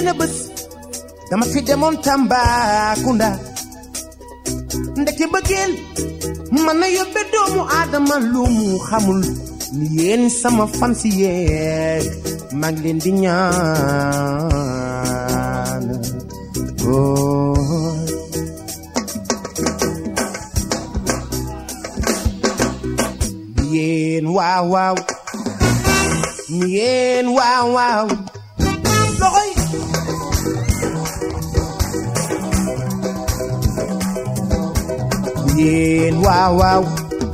benn bés dama fi demoon Tambacounda ndeke bëggeel mën na yóbbe doomu aadama lu mu xamul ni yéen sama fan si yeeg maa ngi leen di ñaan oh. yéen waaw waaw yéen waaw waaw loxoy yéen waaw waaw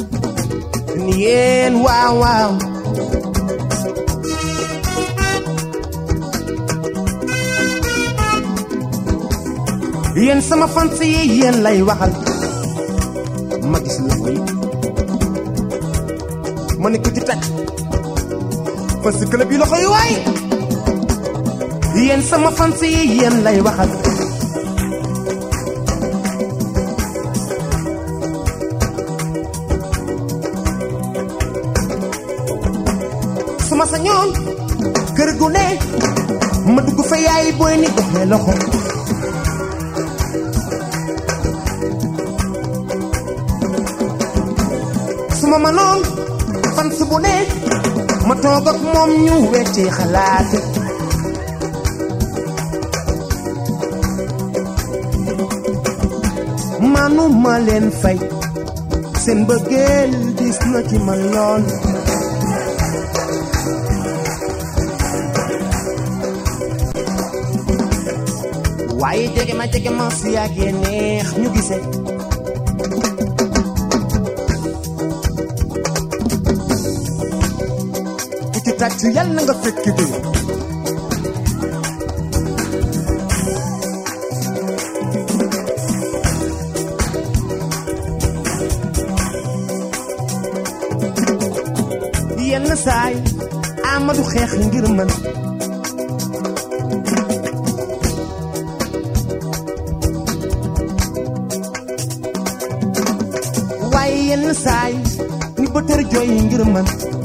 yéen waaw waaw yéen sama fans yi yéen lay waxal ma gis la koy ma ne ko ci teg fans club yi loxo yi waay yéen sama fans yi yéen lay waxal su ma sañoon kër gu ne ma dugg fa yaay booy ni doxee loxo su ma mënoon fan si bu ne ma toog ak moom ñu weccee xalaat manu ma leen fay seen bëggeel gis na ci man lool waaye jege ma jege ma su yàggee neex ñu gisee ku ci tàcc yal na nga fekk di yenn saay Amadou xeex ngir man waaye yenn saay ni bëtër jooy ngir man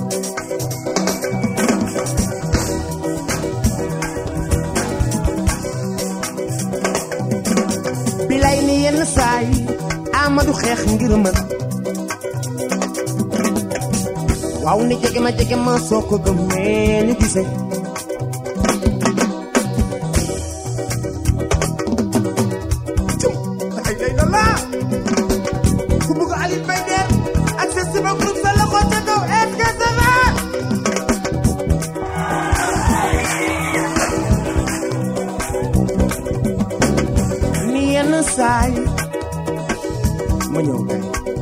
bilay ni yenn saay Amadou xeex ngir man waaw ni jege ma jege ma soo ko gëmee ñu gisee cum ay day na laa ku bugg Aliou Mbaye der ak sa sama groupe sa loxo ca kaw est-ce que ça va ni yenn saay ma ñëw kay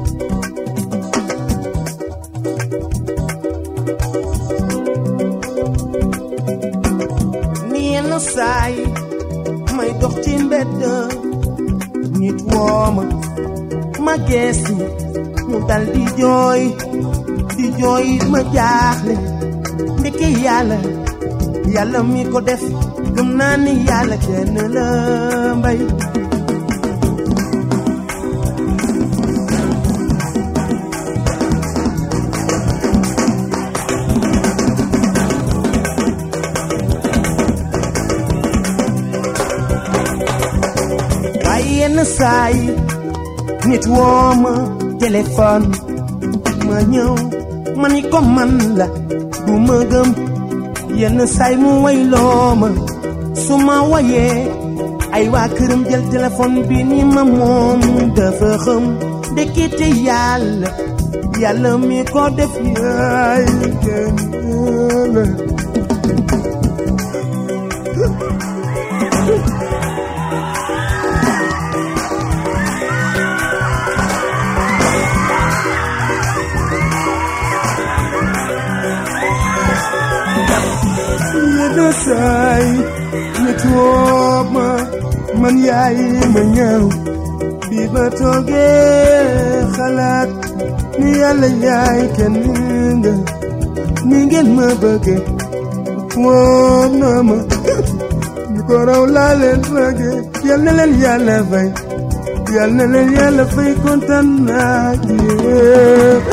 ni yenn saay may dox ci mbedd nit wooma ma geesu mu dal di jooy di jooy ma jaaxle ndeke yàlla yàlla mi ko def gëm naa ni yàlla kenn la mbay waaye yenn saay nit woo ma téléphone ma ñëw ma ni ko man la du ma gëm yenn saay mu wayloo ma su ma wayee ay waa këram jël téléphone bi ni ma moom dafa xam ndekete yàlla yàlla mi ko def yaay kenn la yenn saay nit woo ma man yaay ma ñëw bi ma toogee xalaat ni yàlla yaay kenn nga ni ngeen ma bëgge woo na ma ñu ko raw laa leen bëgge yal na leen yàlla fay yal na leen yàlla fay kontaan naa ci yéen.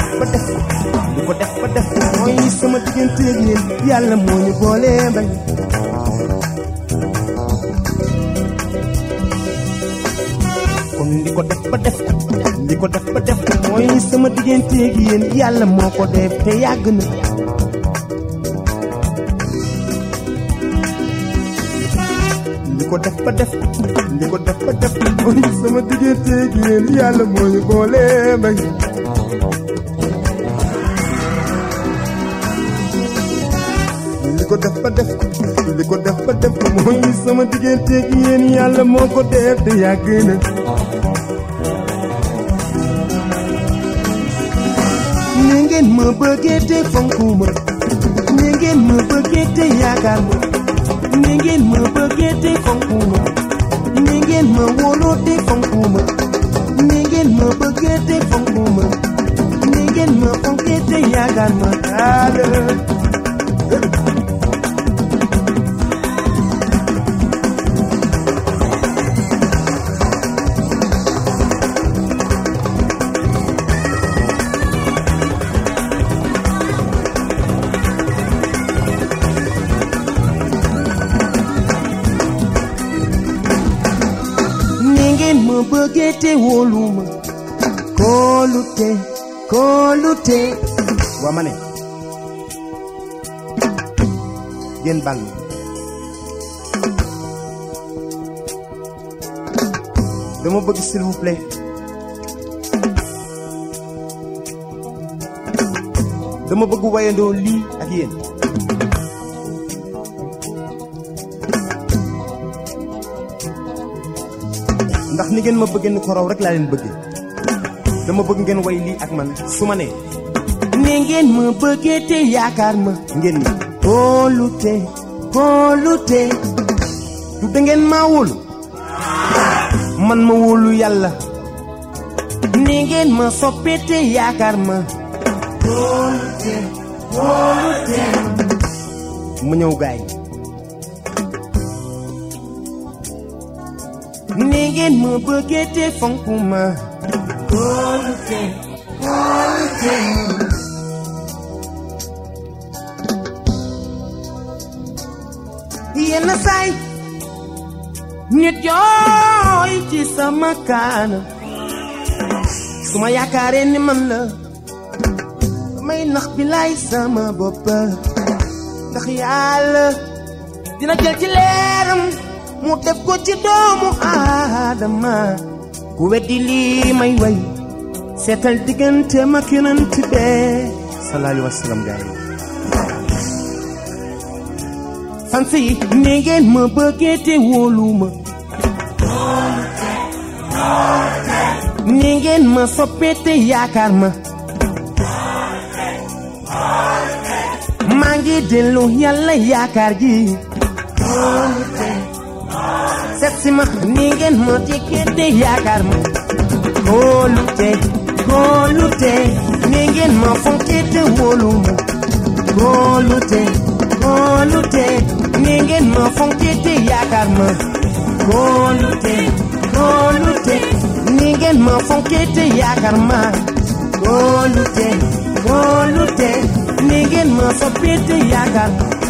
def ba def li ko def ba def mooy sama digganteeg yéen yàlla moo ñu boole bañ kon li ko def ba def li ko def ba def mooy sama digganteeg yéen yàlla moo ko def te yàgg na li ko def ba def li ko def ba def mooy sama digganteeg yéen yàlla moo ñu boole bañ li ko def ba def li ko def ba def mooy sama digganteeg yéen yàlla moo ko def te yàgg na ni ngeen ma bëggee te fonku ma ni ngeen ma bëggee te yaakaar ma ni ngeen ma bëggee te fonku ma ni ngeen ma wóoloo te fonku ma ni ngeen ma bëggee te fonku ma ni ngeen ma fonkee te yaakaar ma daal ni ngeen ma bëggee te wóolu ma kóolute kóolute waa ma ne yéen bal ma dama bëgg s'il vous plaît dama bëgg wayandoo lii ak yéen ndax ni ngeen ma bëggee ni ko raw rek laa leen bëggee dama bëgg ngeen way lii ak man su ma nee ni ngeen ma bëggee te yaakaar ma ngeen ni kóolute kóolute du da ngeen maa wóolu man ma wóolu yàlla ni ngeen ma soppee te yaakaar ma kóolute kóolute mu ñëw gaay ni ngeen ma bëggee te fonk ma kóolute kóolute yenn saay nit yooy ci sama kaana su ma yaakaaree ni man la may nax bi laay sama bopp ndax yàlla dina jël ci leeram mu def ko ci doomu aadama ku weddi lii may way seetal diggante ma yonent bee sallallahu alayhi wa sallam gaay fan si ni ngeen ma bëggee te wóolu ma ni ngeen ma soppee te yaakaar ma maa ngi dellu yàlla yaakaar ji seet si ma ni ngeen ma dikkee te yaakaar ma kóolute kóolute ni ngeen ma fonkee te wóolu ma kóolute kóolute ni ngeen ma fonkee te yaakaar ma kóolute kóolute ni ngeen ma fonkee te yaakaar ma kóolute kóolute ni ngeen ma soppee te yaakaar ma